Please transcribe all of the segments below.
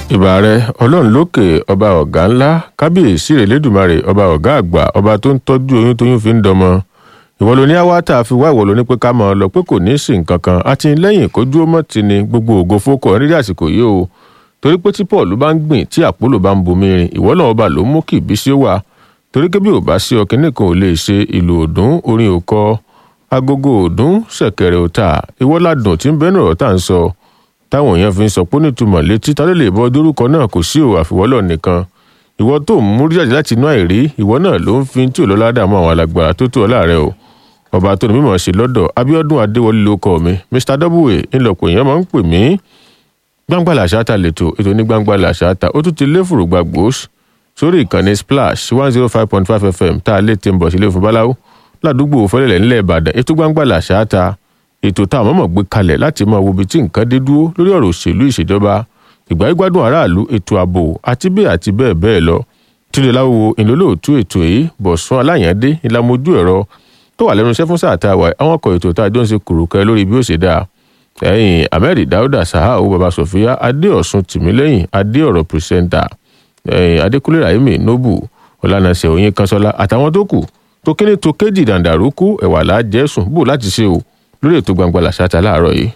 ìbà rẹ ọlọ́run lókè ọba ọ̀gá ńlá kábíyèsí rẹ̀ lẹ́dùnmarè ọba ọ̀gá àgbà ọba tó ń tọ́jú oyún tóyún fi ń dọmọ ìwọ ló ní àwátà fi wá ìwọ ló ní pé ká máa lọ pé kò ní í sí nǹkan kan àti lẹ́yìn kójú ó mọ̀ tí ni gbogbo ògo fókọ nídìí àsìkò yìí o torí pé tí paul bá ń gbìn tí àpólò bá ń bomi rin ìwọ náà ọba ló mú kí ìbísí ó wà torí pé bí ò bá sí ọkìnní kan ò lè ṣe ìlú òdùn orin òkọ agogo òdùn ṣẹ̀kẹ̀rẹ̀ òta ìwọ ládùn tí ń bẹnu ọ̀rọ̀ tá à ń sọ táwọn èèyàn fi ń sọ pé nítumọ̀ létí tá ló lè bọ́ dórúkọ náà kò sí ò àfiwọ́lọ̀ nìkan ìwọ tó ń mú jáde láti inú àìrí ìwọ náà ló ń fi tí ò lọ́lá dààmú àwọn alágbára tó tó ọ láàrẹ o ọba tó ní mímọ̀ ṣe lọ́dọ̀ abiodun adéwọlé ló kọ mi mr w ńlọpọ̀ èèyàn máa ń pè mí gbangba làṣáta lẹ́tọ̀ ètò ní gbangba làṣáta ó tún ti lé fùrùgbà gbòós sórí ìkànnì splash one zero five point five fm tá a lè ti ń bọ̀ sílé fún báláwo ládùúgbò fẹlẹ̀lẹ̀ ńlẹ̀ ìbàdàn ètò gbangba làṣáta ètò tá a mọ̀mọ̀ gbé kalẹ̀ láti máa wo ibi tí nǹkan dé dúró lórí ọ̀rọ̀ òṣèlú ìṣèjọba ìgbà ìgbádùn aráàlú ètò ààbò àti bẹ́ẹ̀ àti bẹ́ẹ̀ bẹ́ẹ̀ lọ tílé láwo ìlólóòtú ètò yìí bọ̀sùn aláyàndé ìlàmójú ẹ̀rọ tó wà lẹ́nu iṣẹ́ fún sáà tá a wà àwọn ọkọ̀ ètò tá a jọ ń ṣe kùrùkẹ́ lórí bí ó ṣe dáa ẹ̀yìn ahmed dauda sahau baba sofia adéọ̀sùn tìmílẹ́yìn adéọ̀rọ̀ pírísẹ́ńtà ẹ̀yìn adékúnlé rahimi nobu ọ̀lànàṣẹ òyìn kanṣọ́lá àtàwọn tó kù tó kíní tó kéjì dàǹdàrúkú ẹ̀wà lájẹ̀sùn bò láti ṣe o lórí ètò gbangba làṣàtà láàárọ̀ yìí.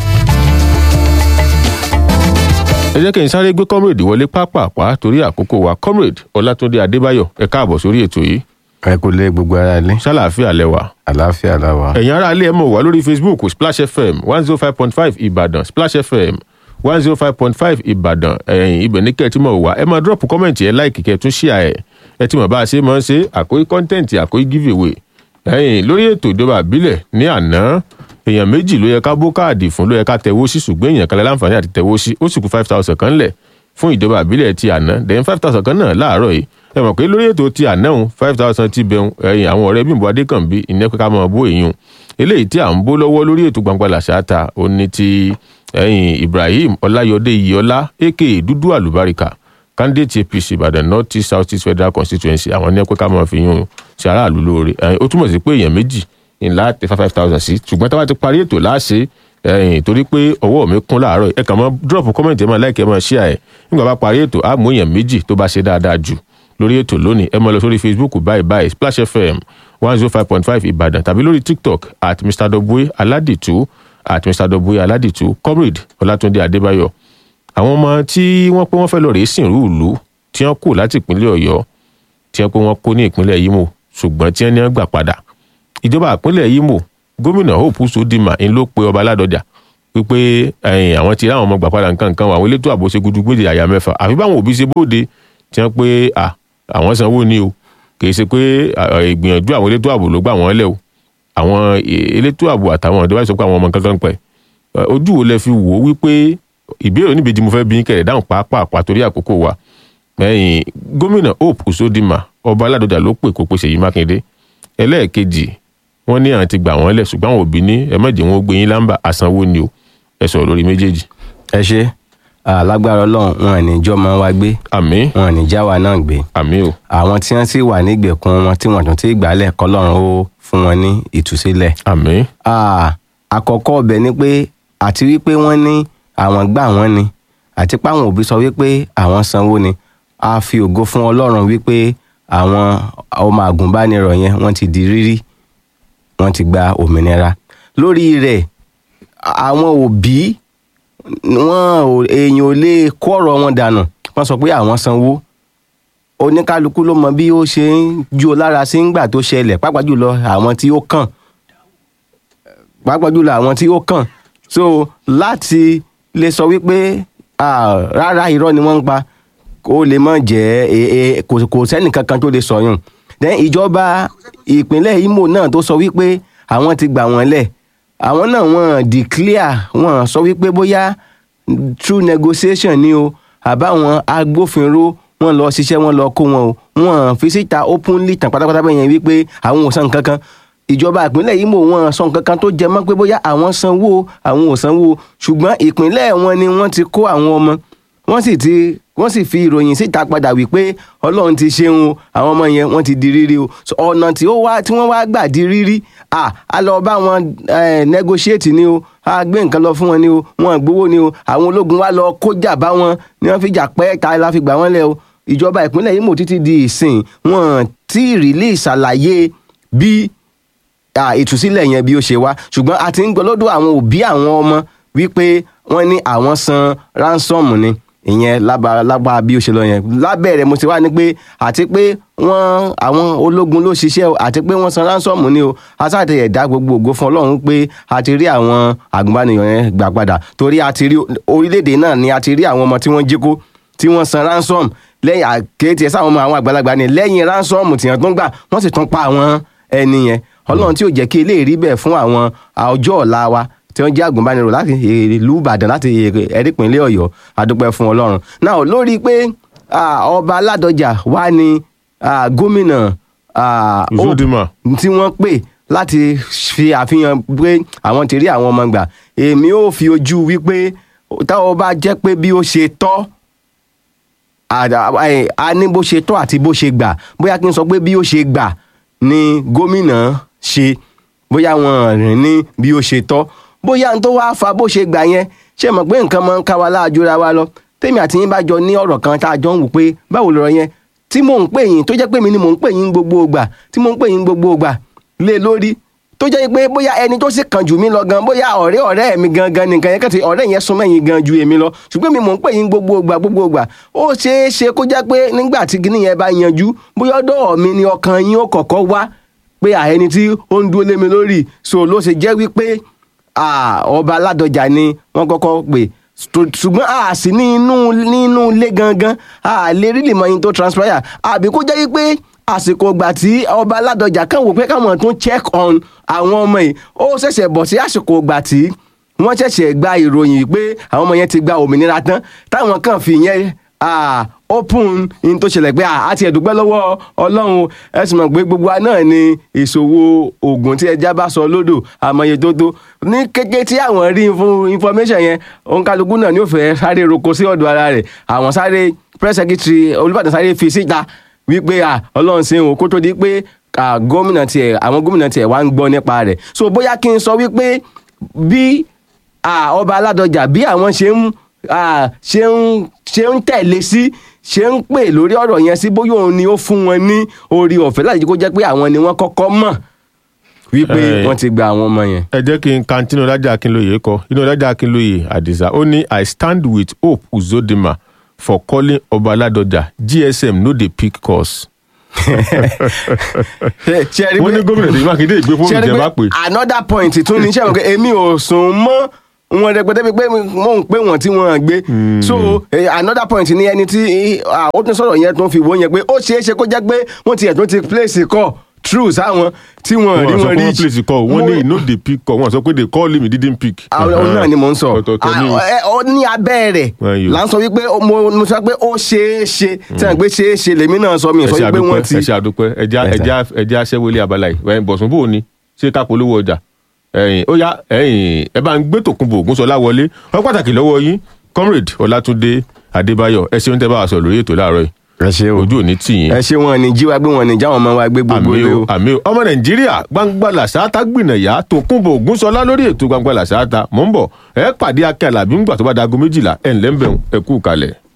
ẹ jẹ́ kí n sáré gbé comrade wọlé pápápá torí àkókò wa comrade ọlátúndé adébáyọ̀ ẹ káàbọ̀ sórí ètò yìí ẹ kò lé gbogbo ara ilé ṣàlàáfíà lẹ́wà. àlàáfíà la wà. ẹ̀yin ará ilé ẹ̀ mọ̀ wá lórí facebook splash fm one zero five point five ìbàdàn splash fm one zero five point five ìbàdàn ẹ̀yìn ibẹ̀ ní kẹ́ẹ̀tì mọ̀ wá ẹ máa drop comment ẹ like kẹ́ẹ̀ tún share ẹ̀ ẹ ti mọ̀ bá a ṣe máa ń ṣe àkóyí content àkóyí giveaway ẹ̀yìn lórí ètò ìjọba àbílẹ̀ ní àná èèyàn méjì ló yẹ ká bó káàdì fún ló yẹ ká tẹwó sí ṣùgbọ́n èèyàn kan lẹ́ láǹfààní àti tẹwó sí ó sì kú five thousand kan lẹ̀ fún ìjọba àbílẹ̀ ti àná then five thousand kan náà láàárọ̀ yìí ẹ mọ̀ pé lórí ètò ti àná òun five thousand ti bẹ̀rùn ẹ̀yìn àwọn ọ̀rẹ́ bímbọ adékànbí ìyẹn pé ká mọ̀ bó èèyàn eléyìí tí à ń bó lọ́wọ́ lórí ètò gbangba làṣáta ó ní ti ẹ̀yìn ibrahim ọláyọdé iyọlá aka dúdú àlùbáríkà candidate apc ìbàdàn north east south east federal constituency àwọn ní pé ká mọ̀ fi yún ṣe aráàlú lóore ó túmọ̀ sí pé èèyàn méjì ńlá tẹ five thousand sí ṣùgbọ́n táwa ti parí ètò láṣẹ ẹyìn torí pé ọwọ́ mi kún láàárọ̀ ẹ kàn mọ́ drop comment ẹ máa like ẹ máa share ẹ nígbà bá parí ètò á mú èèyàn méjì tó bá ṣe dáadáa jù lórí ètò lónìí ẹ máa lọ sórí facebook báyìí báyìí splash fm one zero five point five ìbàdàn tàbí lórí tiktok at mr dobue aládìtú at mr dobue aládìtú comrade ọlátúndé adébáyọ̀ àwọn ọmọ tí wọ́n pé wọ́n fẹ́ lọ rèé sìnrú ìlú tí wọ́n kù láti ìpínlẹ̀ ọ̀yọ́ tí wọ́n pé wọ́n kó ní ìpínlẹ̀ imo ṣùgbọ́n tí wọ́n ní wọ́n gbà padà ìjọba ìpínlẹ̀ imo gómìnà hope sodima ń ló pe ọba aládọjà wípé àwọn ti ráwọn ọmọ gbà padà nǹkan nǹkan àwọn elétò ààbò ṣe gudugbèdè àyà mẹ́fà àfi báwọn òbí ṣe bóde tí wọ́n pé àwọn sanwó ni o kìí ṣe pé ìgbìyànjú àwọn elétò ààbò ló gbà wọ́n lẹ̀ o àwọn elétò ààbò àtàwọn ọ̀dọ́ bá sọ pé àwọn ọmọ kankan pẹ̀ ojú wo lẹ fi wò ó wípé ìbéèrè oníbejì mo fẹ́ bí kẹ̀rẹ̀ dáhùn pàápàá torí àkókò wa gómìnà hope usodima ọba aládọjà ló pè kó pèsè yìí mákindé ẹlẹ́ẹ̀kejì wọ́n ní àwọn ti gbà wọ́n lẹ̀ ṣùgbọ́n àwọn òbí ní ẹ mọ̀jẹ̀ wọn ó gbé yín lámbà àsanwó ni o ẹ sọ̀rọ̀ lórí méjèèjì. ẹ ṣe alágbára ọlọ́run wọn ò ní jọ́ máa wá gbé àmín wọn ò ní já wa náà gbé àmín o àwọn tí wọ́n sì wà nígbèkùn wọn tí wọ́n tún ti gbálẹ̀ kọ́lọ́run ó fún wọn ní ìtúsílẹ̀. àmín àkọ́kọ́ ọbẹ̀ ni pé àti wípé wọ́n ní àwọn gbà wọ́n ni àti pé àwọn òbí sọ wípé àwọn sanwó ni a fi ògo fún ọlọ́run wípé àwọn ọmọ àgùnbánirọ̀ yẹn wọ́n ti di rírí wọ́n ti gba òmìnira lórí rẹ̀ àwọn òbí wọn èèyàn ò lè kó ọ̀rọ̀ wọn dànù wọ́n sọ pé àwọn sanwó oníkálukú ló mọ bí ó ṣe ń jó lára sí ńgbà tó ṣẹlẹ̀ pàápàá jùlọ àwọn tí ó kàn pàápàá jùlọ àwọn tí ó kàn so láti lè sọ wípé rárá irọ́ ni wọ́n ń pa kó lè mọ̀ jẹ́ kò sẹ́nìkankan tó lè sọyún then ìjọba ìpínlẹ̀ Imo náà tó sọ wípé àwọn ti gbà wọ́n lẹ̀ àwọn náà wọ́n declare wọ́n sọ wípé bóyá true negotiation ni o àbáwọn agbófinró wọ́n lọ ṣiṣẹ́ wọ́n lọ kó wọn o wọ́n fi síta openly tàn pátápátá bẹ́ẹ̀ yẹn wípé àwọn ò san nǹkan kan ìjọba ìpínlẹ̀ Imo wọ́n san nǹkan kan tó jẹ mọ́ pé bóyá àwọn sanwó àwọn ò sanwó ṣùgbọ́n ìpínlẹ̀ wọn ni wọ́n ti kó àwọn ọmọ wọ́n sì ti wọ́n sì fi ìròyìn síta padà wípé ọlọ́run ti ṣeun o àwọn ọmọ yẹn wọ́n ti di rírí o ọ̀nà tí ó wá tí wọ́n wá gbà di rírí à á lọ bá wọn negotiate ni o a gbé nǹkan lọ fún wọn ni o wọn gbowó ni o àwọn ológun wa lọ kójà bá wọn ni wọ́n fi jà pẹ́ ta la fi gbà wọ́n lẹ̀ o ìjọba ìpínlẹ̀ Imo títí di ìsìn wọn tí ìrìlẹ̀ ìṣàlàyé bí à, ìtúsílẹ̀ yẹn bí ó ṣe wá ṣùgbọ́n a ti ń gbọ́ lọ́dọ̀ àwọn òbí àwọn ọmọ wípé wọ́n ní àwọn san ransom ni ìyẹn lába lába bí ó ṣe lọ yẹn lábẹ́rẹ̀ mo ti wá ní pé àti pé wọ́n àwọn ológun ló ṣiṣẹ́ o àti pé wọ́n san ransom ni o asáàtì ẹ̀dá gbogbo ògo fún ọlọ́run pé a ti rí àwọn àgùnbánirọ̀ yẹn gbà padà torí a ti rí orílẹ̀-èdè náà ni a ti rí àwọn ọmọ tí wọ́n jí kó tí wọ́n san ransom lẹ́yìn àkéétì ẹ̀ sáwọn ọmọ àwọn àgbàlagbà ni lẹ́yìn ransom tí wọ́n tún gbà wọ́n sì tún pa àwọn ẹni yẹn ọlọ́run tí ò jẹ́ kí eléyìí rí bẹ́ẹ̀ fún àwọn ọjọ́ ọ̀la wa tí wọ́n jẹ́ àgùnbánirọ̀ láti ìlú ìbàdàn láti ẹ̀rípínlẹ̀ ọ̀yọ́ adúpẹ́ fún ọlọ́run náà lórí pé ah, ọba aládọjà wà ní ah, gómìnà ah, Hope Uzodinma. tí wọ́n pè láti fi àfihàn pé àwọn ti rí àwọn ọmọ gbà èmi ò fi ojú wípé táwọn bá jẹ́ pé bí ó ṣe tọ́ àdá- ẹ, a ní bó ṣe tọ́ àti bó ṣe gbà bóyá kí n sọ pé bí ó ṣe gbà ni gómìnà ṣe bóyá wọn rìn ní bí ó ṣe tọ́ bóyá n tó wáá fa bó ṣe gbà yẹn ṣe mọ̀ pé nǹkan máa ń ká wa láàjúra wa lọ tèmi àti yín bá jọ ní ọ̀rọ̀ kan tá a jọ ń wò pé báwo lọ̀rọ̀ yẹn tí mò ń pè yín tó jẹ́ pé mi ni mò ń pè yín gbogbo ìgbà tí mò ń pè yín gbogbo ìgbà lé lórí tó jẹ́ pé bóyá ẹni tó sì kàn jù mí lọ gan bóyá ọ̀rẹ́ ọ̀rẹ́ mi gangan nìkan yẹn kẹ́tì ọ̀rẹ́ yẹn súnmọ́ yín gan ju èmi lọ ṣùgbọ́n mi mò ń pè yín gbogbo ìgbà gbogbo ìgbà ó ṣeé ṣe kó jẹ́ pé nígbà tí kinní yẹn bá yanjú bóyá ọ̀dọ̀ mi ni ọkàn yín ó kọ́kọ́ wá pé àẹni tí ó ń dúró lé mi lórí so ló ṣe jẹ́ wípé ah, ọba aládọjà ni wọ́n kọ́kọ́ pè Ṣù- ṣùgbọ́n a sì ní inú nínú ilé gangan a lè rí lè mọ yín tó transpire àbí kó jẹ́ wípé àsìkò ìgbà tí ọba aládọjà kàn wò pé káwọn tún check on àwọn ọmọ yìí ó ṣẹ̀ṣẹ̀ bọ̀ sí àsìkò ìgbà tí wọ́n ṣẹ̀ṣẹ̀ gba ìròyìn pé àwọn ọmọ yẹn ti gba òmìnira tán táwọn kàn fi yẹn ah, open in tó ṣẹlẹ̀ pé ah, a ti ẹ̀dùpẹ́ lọ́wọ́ ọlọ́run ẹ sì mọ̀ pé gbogbo wa náà ni ìṣòwò oògùn tí ẹja bá sọ lódò àmọye tó tó ní kékeré tí àwọn rí fún information yẹn òǹkàlùkù náà ni ó fẹ́ sáré roko sí ọ̀dọ̀ ara rẹ̀ àwọn sáré press secretary olùbàdàn sáré fi síta wípé à ọlọ́run ṣe òun kó tó di pé à, gómìnà tiẹ̀ àwọn gómìnà tiẹ̀ wá ń gbọ́ nípa rẹ̀ so bóyá kí n sọ wípé bí à, ọba aládọjà bí àwọn ṣe ń à, ṣe ń ṣe ń tẹ̀lé sí ṣe ń pè lórí ọ̀rọ̀ yẹn sí bóyá òun ni ó fún wọn ní orí ọ̀fẹ́ láti jẹ́ kó jẹ́ pé àwọn ni wọ́n kọ́kọ́ mọ̀ wípé Eh. wọ́n ti gba àwọn ọmọ yẹn. ẹ jẹ́ kí n kan tí Inúọlájà Akínlóye kọ Inúọlájà Akínlóye Àdìsá ó ní I stand with Hope Uzodinma for calling Ọba Ládọjà GSM no dey pick calls. ṣe ṣe rí wọ́n ní pé- gómìnà Ṣèyí Mákindé ìgbé fóònù ṣe rí jẹ́ pé bá pè. another point tún ní ṣe mọ̀ pé èmi ò sùn mọ́ wọn rẹpẹtẹ pé mò ń pè wọn tí wọn gbé so eh, another point ní ẹni tí ah, ó tún sọ̀rọ̀ yẹn tó ń fi wò yẹn pé ó ṣeé ṣe kó jẹ́ pé wọ́n ti ẹ̀ tó ti place call true sáwọn tí wọ́n rí wọ́n sọ wọn pé rí wọ́n place call wọ́n ní no dey pick call wọ́n sọ pé they call him he didn't pick. àwọn náà ni mò ń sọ ọ̀tọ̀ọ̀tọ̀ ní Ah, ẹ, ó ní abẹ́ rẹ̀ Wọ́n yóò. là ń sọ wípé ó- mo mo sọ pé ó ṣeé ṣe tí wọ́n gbé ṣeé ṣe lèmi náà sọ mi ẹ sọ ṣe wípé wọ́n àdúpẹ́ ti ẹ ṣe àdúpẹ́ ẹja Yes, sir. ẹja ẹja aṣẹ́wélé abala yìí ẹ̀yin bọ̀sùn bò ní ṣé ká polówó ọjà ẹ̀yin ó yá ẹ̀yin ẹ bá ń gbé tòkunbọ̀ Ògúnṣọlá wọlé wọ́n pàtàkì lọ́wọ́ yín comrade Ọlátúndé Adébáyọ̀ ẹ ṣeun tẹ́ bá wa sọ lórí ètò láàárọ̀ yìí ẹ ṣe o ojú ò ní tì yín ẹ ṣe wọn ni jí wa gbé wọn ni jáwọn ọmọ wa gbé gbogbo àmì lé o o. àmì o ọmọ nàìjíríà gbangba làṣáátá gbìnàyà tòkunbọ̀ Ògúnṣọlá lórí ètò gbangba làṣáátá mò ń bọ̀ ẹ pàdé akẹ́ àlàbí ńgbà tó bá dago méjìlá ẹ̀ ńlẹ́ ń bẹ̀rù ẹ kú kalẹ̀.